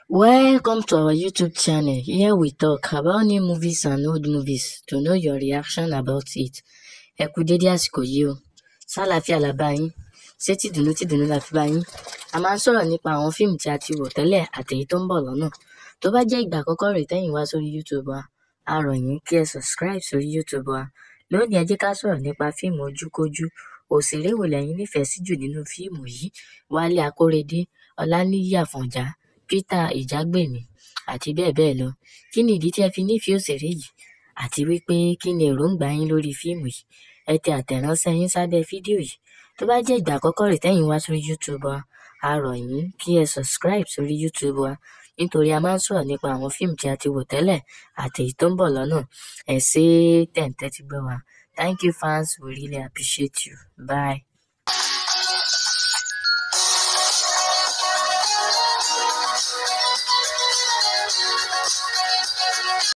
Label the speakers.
Speaker 1: Welcome to our YouTube channel. Here we talk about new movies and old movies to know your reaction about it. Ẹ kú dédé àsìkò yìí o. Sálàáfíà la bá yín. Ṣé tìdùnnú tìdùnnú la fi bá yín? A máa ń sọ̀rọ̀ nípa àwọn fíìmù tí a ti wò tẹ́lẹ̀ àtèyí tó ń bọ̀ lọ́nà. Tó bá jẹ́ ìgbà àkọ́kọ́ rèé tẹ́yìn wá sórí YouTube wa, a rọ̀ yín kí ẹ subscribe sórí YouTube wa. Lónìí ẹ jẹ́ ká sọ̀rọ̀ nípa fíìmù ojúkójú. Òṣèré wo lẹ̀yin nífẹ̀ẹ́ sí jù nínú fíìmù yìí? Wálé Akóredé, Ọláníyì Àfọ̀njá, Peter Ìjágbèmí àti bẹ́ẹ̀ bẹ́ẹ̀ lọ. Kí ni ìdí tí ẹ fi nífẹ̀ẹ́ òṣèré yìí? Àti wípé kí ni èròǹgbà yín lórí fíìmù yìí? Ẹ tẹ àtẹ̀ránṣẹ́ yín sábẹ́ fídíò yìí. Tó bá jẹ́ ìgbà àkọ́kọ́ rèé tẹ́yìn wá sórí YouTube wa, a rọ̀ yín kí ẹ subscribe sórí YouTube wa nítorí a máa ń sọ̀rọ̀ nípa àwọn fíìmù tí a ti wò tẹ́lẹ̀ àtèyí tó ń bọ̀ lọ́nà. Ẹ ṣé tẹ̀ ń tẹ́tí gbọ́ wa. Thank you fans, we really appreciate you. Bye.